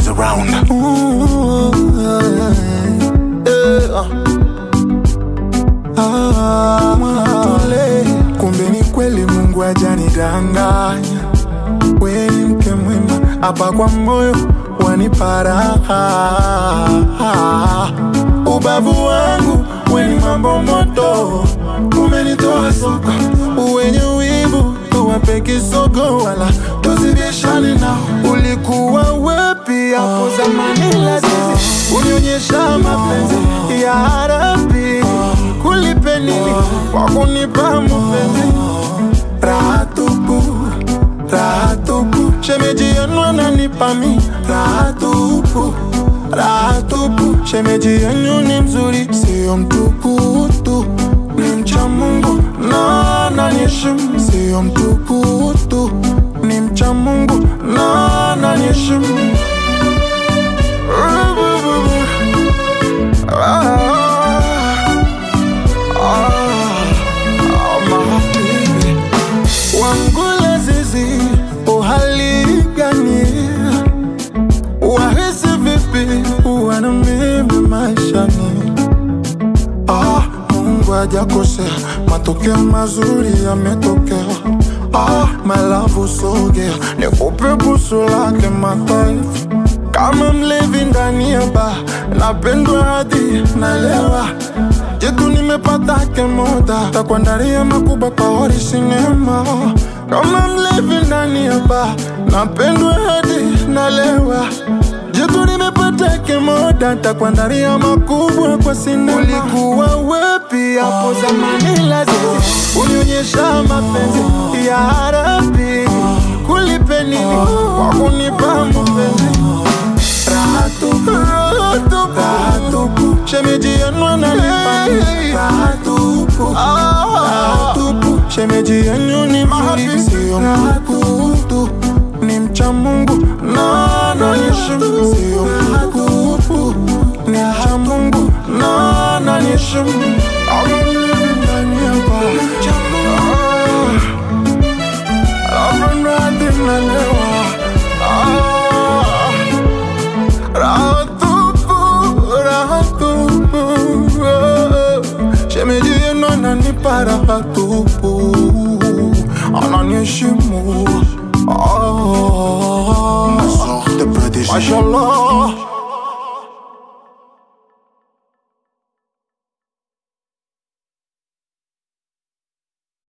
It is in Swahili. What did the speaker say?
boys around. Ooh, yeah. Ah, tule. Kumbe ni kweli Mungu hajanidanganya, we ni mke mwema hapa kwa moyo wanipa raha. Ubavu wangu we ni mambo moto, umenitoa soko, wenye wivu tuwape kisogo, wala tuzibishane nao. Ulikuwa wepi hapo zamani, lazizi unionyesha mapenzi ya harapi, kulipe nini kwa kunipa mapenzi raha tupu, raha tupu, shemeji yenu ananipa mi raha tupu, raha tupu, shemeji yenu ni mzuri, sio mtukutu, ni mcha Mungu na ananiheshimu, sio mtukutu, ni mcha Mungu na ananiheshimu. Wangula zizi uhali gani? Wahisi vipi kuwa na mimi maishani? Ah, Mungu hajakosea, matokeo mazuri yametokea. Ah, my love usogea, nikupe busu lake mataifa kama mlevi ndani ya baa, napendwa hadi nalewa. Jitu nimepata kemoda, takuandalia makubwa kwa hori sinema. Kama mlevi ndani ya baa, napendwa hadi nalewa. Jitu nimepata kemoda, takuandalia makubwa kwa sinema. Ulikuwa wepi hapo zamani, lazizi unionyesha mapenzi ya harapi, kulipe nini kwa kunipa mapenzi raha tupu, raha tupu, shemeji yenu ananipa mi raha tupu, raha tupu, shemeji yenu ni mzuri, sio mtukutu, ni mcha Mungu na ananiheshimu, sio mtukutu, ni mcha Mungu na ananiheshimu. I'm living ndani ya baa, mcha Mungu, napendwa hadi nalewa. Ah. Raha tupu, raha tupu, oh. Shemeji yenu ananipa raha tupu, ananiheshimu. Ah. Sort the protégé. Mashallah,